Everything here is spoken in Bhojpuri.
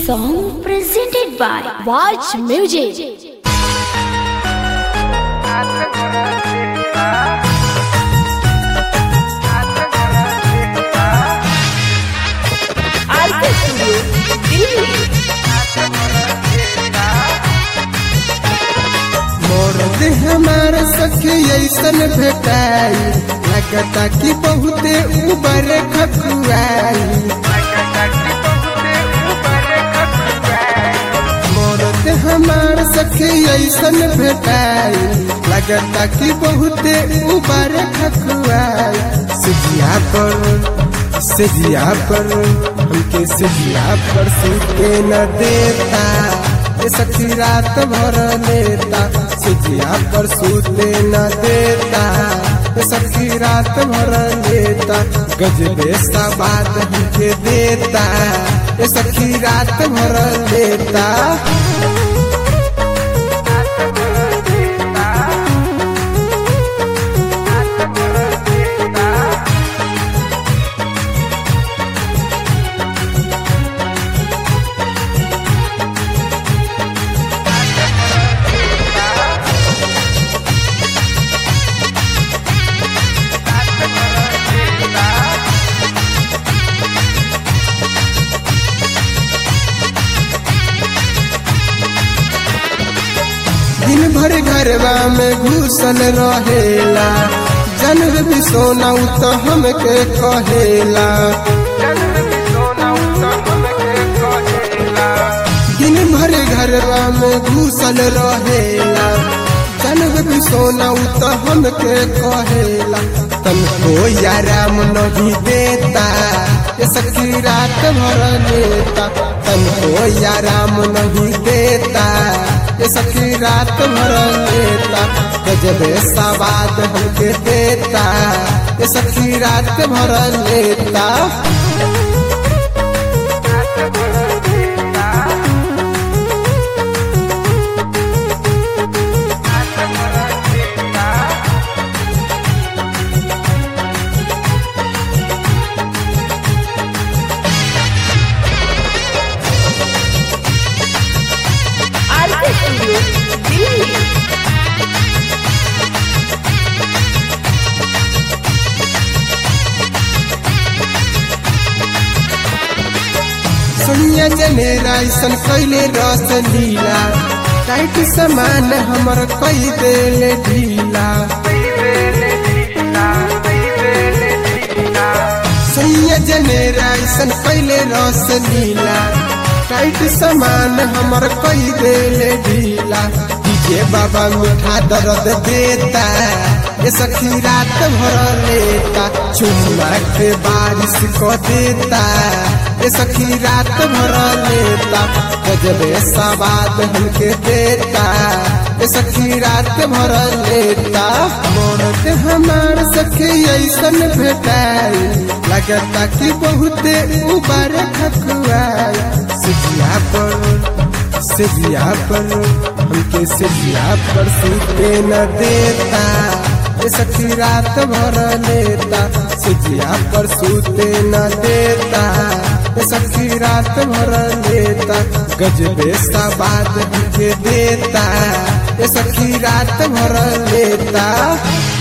song presented by Watch Music. RK studio Delhi मोर देह हमार सखी ऐसन भेटाई लगता कि बहुते उबर खकुआई मोर देह हमार सखी ऐसन भेटाई लगता कि बहुते उबर खकुआई सिजिया पर सिजिया पर हमके सिजिया पर सुते न देता ये सखी रात भर लेता सिजिया पर सूते न देता ये सखी रात भर लेता गजबे सा बात हमके देता ये सखी रात भर लेता दिन भर घरवा में घुसल रहेला जनर भी सोना तो हमके कहेला दिन भर घरवा में घुसल रहेला जनर भी सोना तो हमके कहेला तनको आराम नहीं देता ये सखी रात भर लेता तनको आराम नहीं देता ये सखी रात भर लेता गजबे सवाद हमके देता ये सखी रात भर लेता आरके स्टूडियो दिल्ली सोनिया जनेरा ऐसन कैले रस लीला टाइट समान हमर कई देल ढीला सोनिया जनेरा ऐसन कैले रस लीला टाइट समान हमर कई देल ढीला डीजे बाबा मीठा दर्द देता ये सखी रात भर लेता चुम्मा के बारिश को देता ये सखी रात भर लेता गजबे सवाद हमके देता ये सखी रात भर लेता मोर के हमार सखी ऐसन भेटाई लगता कि बहुते उबर खकुआई सिजिया पर सिजिया पर हमके सिजिया पर सूते न देता ये सखी रात भर लेता सिजिया पर सूते न देता ये सखी रात भर लेता गजबे सा बात हमके देता ये सखी रात भर लेता